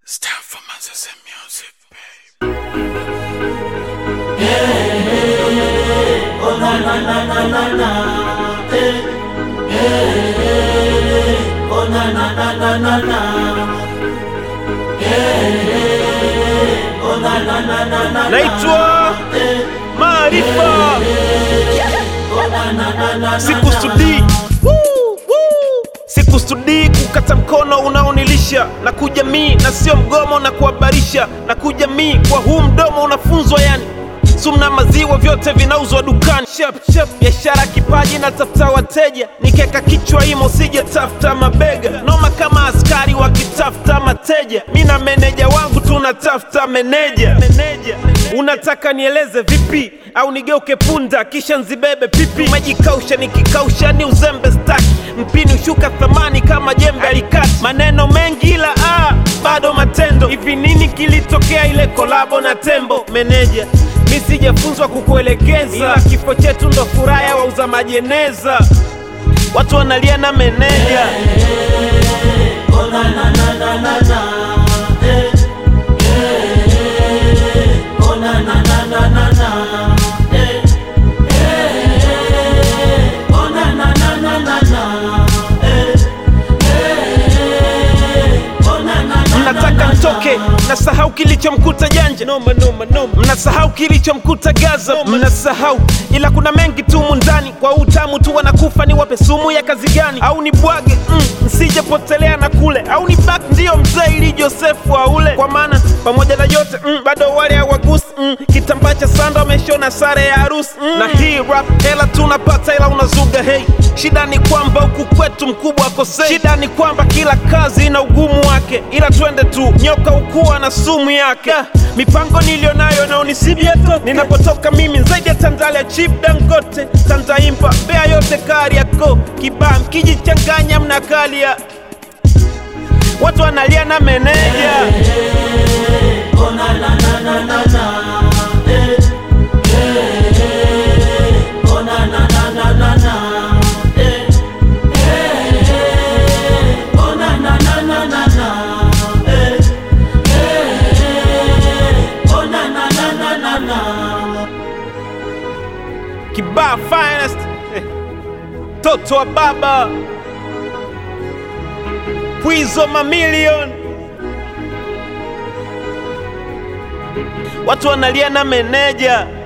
It's time for Manzese music, babe. naitwa Maarifa, sikusudii Woo, woo. sikusudii kukata mkono unaonilisha na kujamii na sio mgomo na kuhabarisha na kujamii kwa huu mdomo unafunzwa yani sumna maziwa vyote vinauzwa dukani Shap, shap, biashara kipaji na tafuta wateja nikeka kichwa imo sije tafuta mabega noma kama askari wakitafuta mateja mi na meneja wangu tunatafuta meneja meneja unataka nieleze vipi au nigeuke punda kisha nzibebe pipi majikausha nikikausha ni uzembe staki mpini ushuka thamani kama jembe alikati maneno mengi ila ah, bado matendo hivi nini kilitokea ile kolabo na tembo meneja mi sijafunzwa kukuelekeza ila kifo chetu ndo furaha ya wauza majeneza watu wanalia na meneja mnataka ntoke mnasahau kilichomkuta janja noma, noma, noma. mnasahau kilichomkuta gaza mnasahau ila kuna mengi tumu ndani kwa utamu tu wanakufa ni wape sumu ya kazi gani au ni bwage mm, msijepotelea na kule au ni bak ndiyo mzee ili josefu aule kwa maana pamoja na yote mm, bado wale hawagusi mm, kitambaa cha sanda wameshona sare ya harusi mm. na hii rap hela tunapata ila unazuga hei shida ni kwamba huku kwetu mkubwa akosei shida ni kwamba kila kazi ina ugumu wake ila twende tu nyoka ukuwa na sumu yake Da, mipango nilionayo naonisibia toke ninapotoka mimi zaidi ya tandalia chip dangote tantaimba bea yote kariako kibaa mkijichanganya mnakalia watu wanalia na meneja kibaa finest Eh, toto wa baba pwizo mamilion watu wanalia na meneja